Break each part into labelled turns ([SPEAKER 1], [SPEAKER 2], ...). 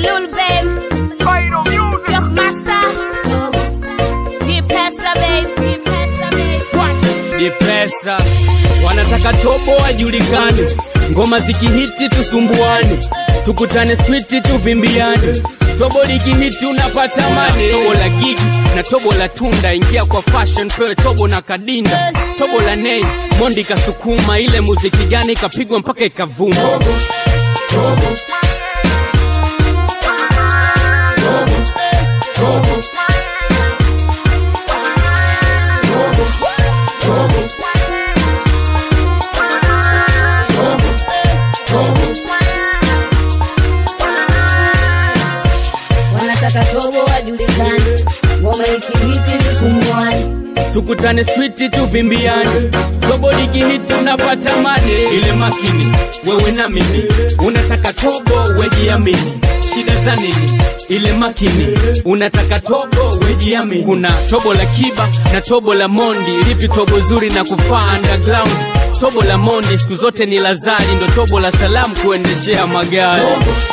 [SPEAKER 1] Lil Babe. Young Master. G-Pesa, babe. G-Pesa, babe.
[SPEAKER 2] ni pesa wanataka tobo wajulikane ngoma zikihiti tusumbuane tukutane switi tuvimbiane tobo likihiti unapata mane tobo la gigi na tobo la tunda ingia kwa fashion pewe tobo na kadinda tobo la nei mondi kasukuma ile muziki gani ikapigwa mpaka ikavuma
[SPEAKER 3] wanataka tobo wajulikane ngoma ikihiti tusumbuane
[SPEAKER 2] tukutane switi tuvimbiane tobo likihiti unapata mane ile makini wewe na mimi unataka tobo wejiamini shida za nini ile makini unataka tobo wejiamini kuna tobo la kiba na tobo la mondi lipi tobo zuri na kufaa underground tobo la mondi siku zote ni lazari ndo tobo la salamu kuendeshea magari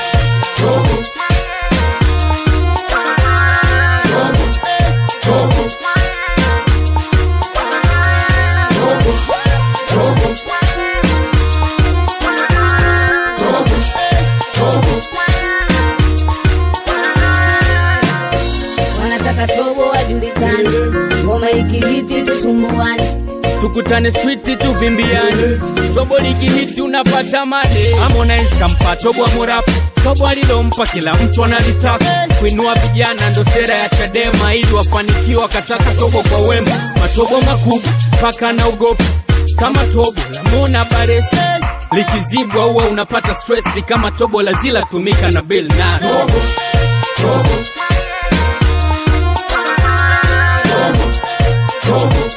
[SPEAKER 3] wanataka tobo wajulikane ngoma ikihiti tusumbuane
[SPEAKER 2] tukutane switi tuvimbiane tobo likihiti unapata mane Harmonize kampa tobo amurapu tobo alilompa kila mtu analitaka kuinua vijana ndo sera ya chadema ili wafanikiwa kataka tobo kwa wema matobo makubwa paka na ugopi kama tobo la mona baresi likizibwa huwa unapata stresi kama tobo la zila tumika na bill na tobo, tobo. Tobo. Tobo.